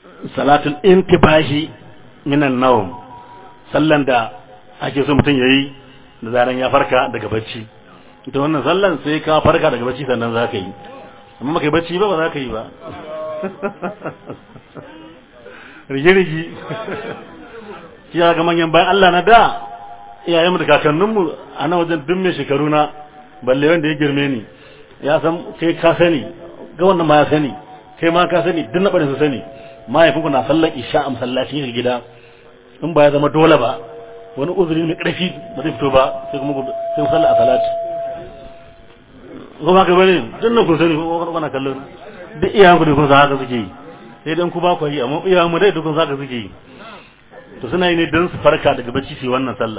salatul intibahi minan nawm sallan da ake so mutum yayi da zaran ya farka daga bacci ita wannan sallan sai ka farka daga bacci sannan za ka yi amma baka yi bacci ba ba za ka yi ba rige-rige shi ya ga manyan bayan Allah na da iyayenmu da kakanninmu a nan wajen duk mai shekaru na balle wanda ya girme ni ya san kai ka sani ga wannan ma ya sani kai ma ka sani duk na bane su sani mahaifinku na sallar isha a masallacin shi gida in ba ya zama dole ba wani uzuri mai ƙarfi ba zai fito ba sai kuma sai ku sallar a salati kuma ka bane duk nan kun sani ko kana kallon duk iyayenku da kun san haka suke yi sai dan ku ba ku yi amma iyayenmu dai duk kun san haka suke yi to suna yi ne don su farka daga bacci su yi wannan sallah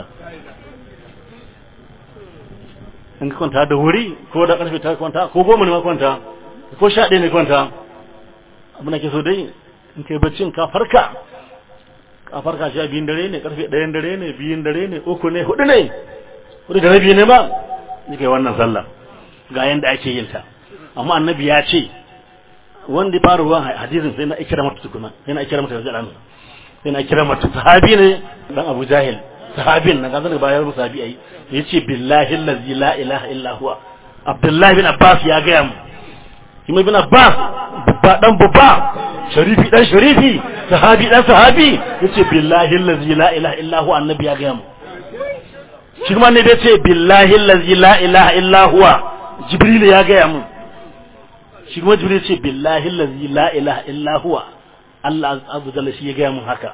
in ka kwanta da wuri ko da karfe ta kwanta ko goma ne ma kwanta ko sha ɗaya ne kwanta abin da ke so dai in kai baccin ka farka ka farka sha biyun dare ne karfe ɗayan dare ne biyun dare ne uku ne hudu ne hudu da rabi ne ma ni kai wannan sallah ga yanda ake yin ta amma annabi ya ce wanda ya fara ruwan hadisin sai na ikira mata tukuna sai na ikira mata yanzu ɗan sai na ikira mata sahabi ne dan abu jahil sahabin nan kazan bayan rubu sahabi ai yace billahi allazi la ilaha illa huwa abdullahi bin abbas ya ga mu kuma bin abbas babba dan babba sharifi dan sharifi sahabi dan sahabi yace billahi allazi la ilaha illa huwa annabi ya ga mu shi kuma ne yace billahi allazi la ilaha illa huwa jibril ya ga mu shi kuma jibril yace billahi allazi la ilaha illa huwa Allah azza jalla shi ya ga mu haka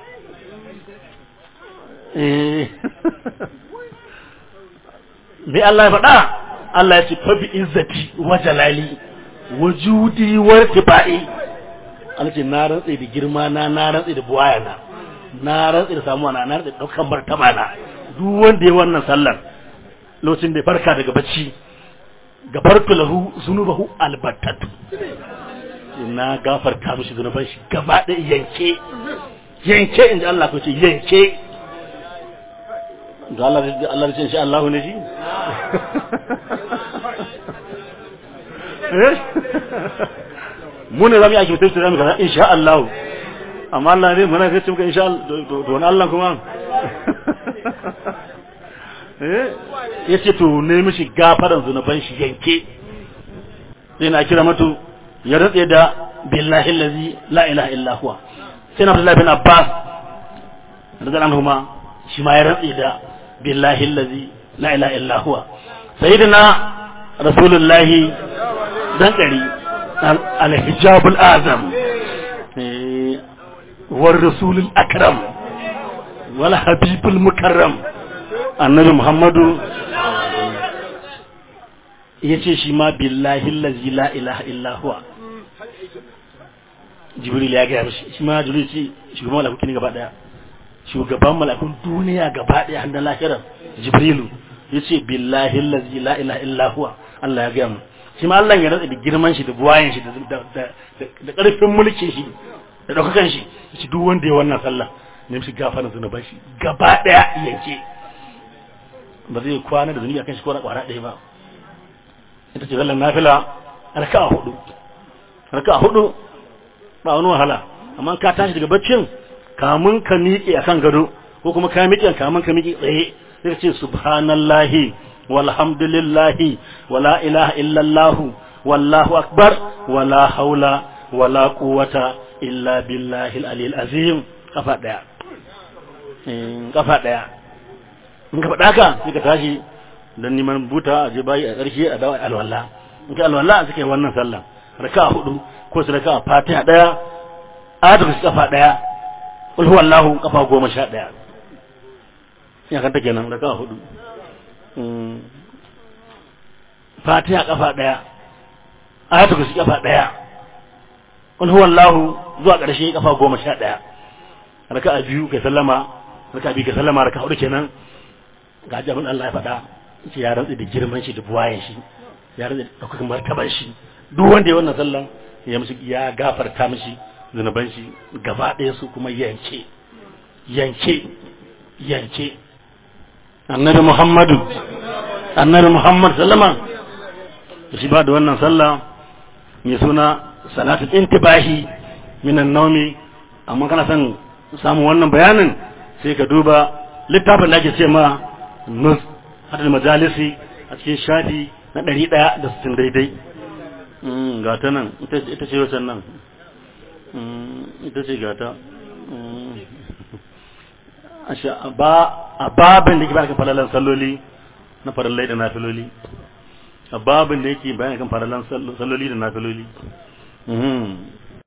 me Allah ya faɗa Allah ya ce fa bi izzati wa jalali wa judi wa tibai Allah ce na rantsi da girma na na rantsi da buwaya na na rantsi da samuwa na na rantsi da daukan martaba na duk wanda ya wannan sallar lokacin da ya farka daga bacci gafartu lahu zunubahu albattatu na gafarta mishi zunuban shi gaba ɗaya yanke yanke inda Allah ko ce yanke da Allah da Allah da insha Allah ne shi mu ne zamu yi ake tafsir zamu kaza insha Allah amma Allah ne muna kace muka insha Allah to wani Allah kuma eh yace to ne mishi gafaran zunuban shi yanke sai na kira mutu ya rantse da billahi allazi la ilaha illa huwa sai na Abdullah bin Abbas radiyallahu anhuma shi ma ya rantse da billahi allazi la ilaha illa huwa sayyidina rasulullahi dan kari al-hijabul azam war rasulul akram wal habibul mukarram annabi muhammadu yace shi ma billahi allazi la ilaha illa huwa jibril ya ga mishi shi ma jibril ce shugaban malakuki ne gaba daya shugaban malakun duniya gaba daya hannun lahirar jibrilu yace billahi allazi la ilaha illa huwa Allah ya ga mu shi ma Allah ya rantsa da girman shi da buwayen shi da da karfin mulkin shi da daukakan shi shi duk wanda ya wannan sallah ne mishi gafarin zunuban shi gaba daya yanke ba zai kwana da zunubi akan shi ko na kwara daya ba ita ce zallan nafila raka'a hudu raka'a hudu ba wani wahala amma ka tashi daga baccin kamun ka miƙe akan gado ko kuma ka miƙe kamun ka miƙe tsaye sai ka ce subhanallahi walhamdulillahi wala ilaha illallah wallahu akbar wala haula wala quwwata illa billahi al-aliyyil azim kafa daya kafa daya in ka faɗa ka sai ka tashi dan neman buta a je bayi a ƙarshe a dawo alwala in ka alwala sai kai wannan sallah raka'a hudu ko su raka'a fatiha daya ayatu kafa daya kul huwallahu kafa goma sha daya ya kanta kenan raka'a hudu fatiha kafa daya ayatu kafa kafa daya kul huwallahu zuwa ƙarshe kafa goma sha daya raka'a biyu kai sallama raka'a biyu kai sallama raka'a hudu kenan ga jabin Allah ya faɗa ce ya rantsi da girman shi da buwayen shi ya rantsi da ɗaukakin martaban shi duk wanda ya wannan sallan ya mishi ya gafarta mishi zunuban shi gaba ɗaya su kuma yanke yanke yanke annabi muhammadu annabi muhammad sallama da shi ba da wannan sallah mai suna salatul intibahi minan naumi amma kana son samun wannan bayanin sai ka duba littafin da ake ce ma nus hadal majalisi a cikin shafi na ɗari ɗaya da sittin daidai ga ta nan ita ce wacan nan ita ce gata a babin da ke bayan kan falalan salloli na farallai da nafiloli a babin da yake bayan kan falalan salloli da nafiloli